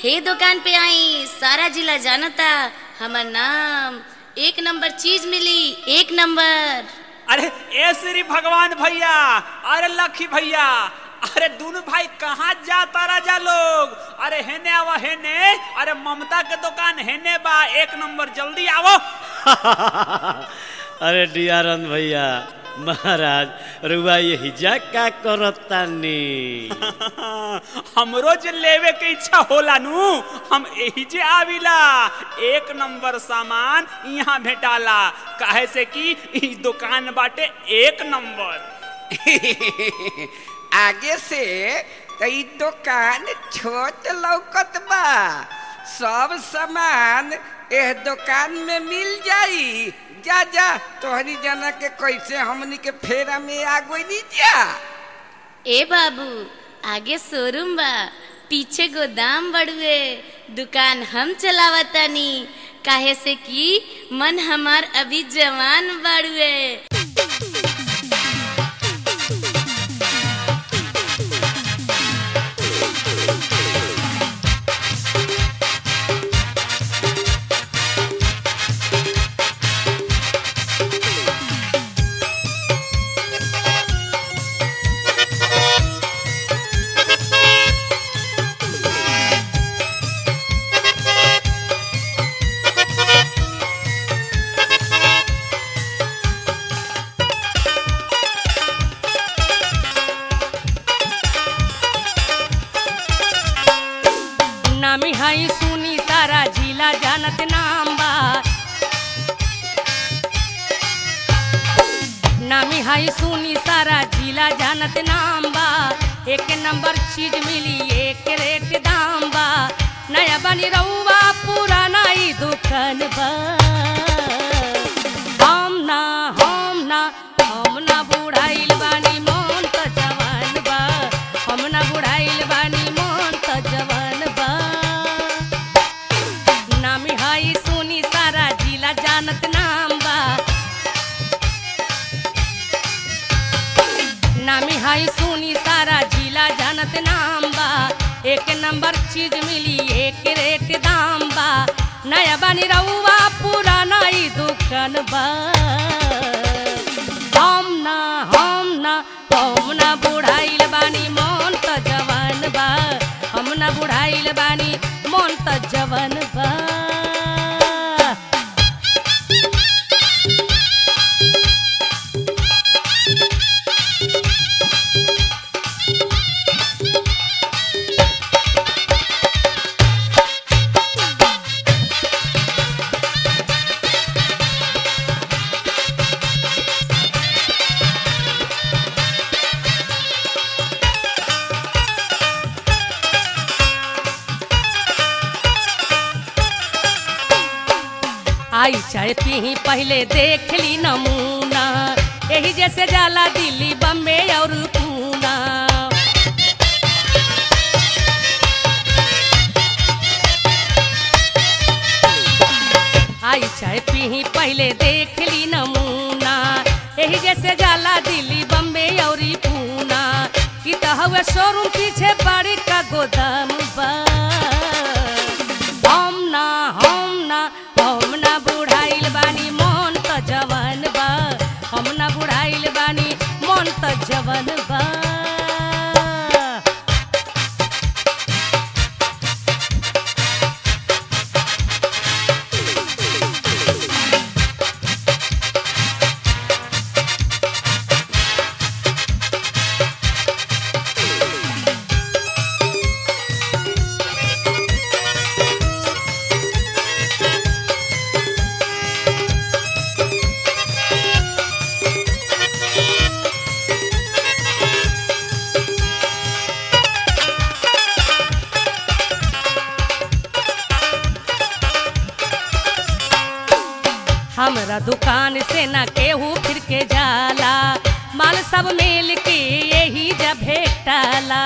हे दुकान पे आई सारा जिला जानता हमर नाम एक नंबर चीज मिली एक नंबर अरे ए श्री भगवान भैया अरे लखी भैया अरे दोनों भाई कहाँ जाता राजा लोग अरे हेने आवा हेने अरे ममता के दुकान हेने बा एक नंबर जल्दी आवो अरे डियारन भैया महाराज रुआ ये हिजा का करतानी हमरो जे लेवे के इच्छा होला नु हम एही जे आविला एक नंबर सामान यहाँ भेटाला काहे से कि ई दुकान बाटे एक नंबर आगे से कई दुकान छोट लौकत बा सब सामान एह दुकान में मिल जाई जा जा तोहरी जना के कैसे हमनी के फेरा में आ गई जा ए बाबू आगे शोरूम बा पीछे गोदाम बड़ुए दुकान हम चलावतानी काहे से कि मन हमार अभी जवान बड़ुए नामी हाई सुनी सारा जिला जानत नाम बा नामी हाई सुनी सारा जिला जानत नाम बा एक नंबर चीज मिली एक रेट दाम बा नया बनी रहुआ पुराना ई दुकान बा हम ना हम ना हम ना बुढ़ाइल बानी मन त जवान बा हम ना बुढ़ाइल बानी मन त जवान बा नामी हाई सुनी सारा जिला जानत नाम बा नामी हाई सुनी सारा जिला जानत नाम बा एक नंबर चीज मिली एक रेट दाम बा नया बनी रहुआ पुराना ई दुकान बा हम ना हम ना हम ना बुढ़ाइल बानी मन त जवान बा हम ना बुढ़ाइल बानी मन त जवान बा आई चाय पी पहले देख ली नमूना यही जैसे जाला दिल्ली बम्बे और पूना आई चाय पी पहले देख ली नमूना यही जैसे जाला दिल्ली बम्बे और पूना ई त हवे शोरूम पीछे बड़ी का गोदाम बा हम ना हम ना हम ना बुढ़ाइल बानी मन त जवान बा हम ना बुढ़ाइल बानी मन त जवान बा हमरा दुकान से न केहू फिर के जाला माल सब मिल के यही जब भेटाला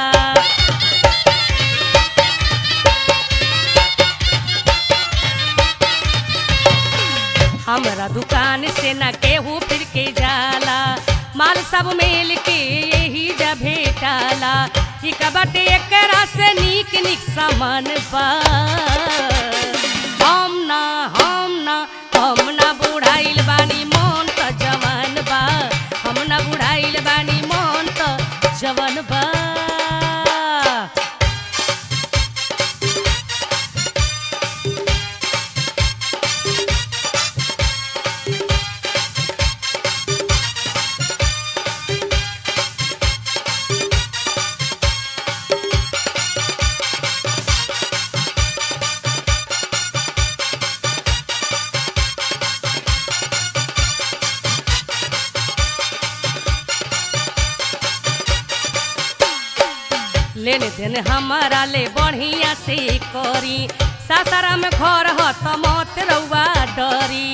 हमरा दुकान से न केहू फिर के जाला माल सब मिल के यही जब भेटाला ई का बाटे एकरा से नीक नीक सामान बा हम ना हम ना हम ना बुढ़ाइल बानी मन त जवान बा हम ना बुढ़ाइल बानी मन त जवान बा लेने देने हमारा ले बढ़िया से करी सासारा में घर ह त मत रउआ डरी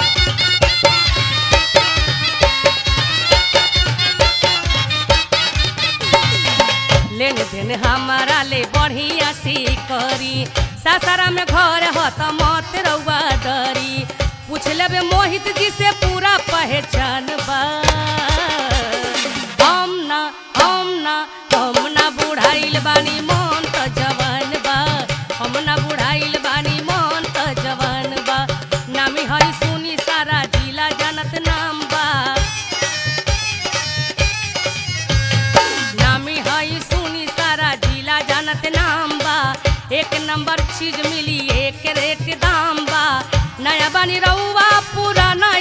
लेने देने हमारा ले बढ़िया से करी सासारा में घर ह त मत रउआ डरी पूछ लेबे मोहित जी से पूरा पहचान बा हम ना हम ना हम ना बुढ़ाइल बानी मन त जवान बा हम ना बुढ़ाइल बानी मन त जवान बा नामी हई सुनी सारा जिला जानत नाम बा नामी हई सुनी सारा जिला जानत नाम बा एक नंबर चीज मिली एक रेट दाम बा नया बानी रउआ पुराना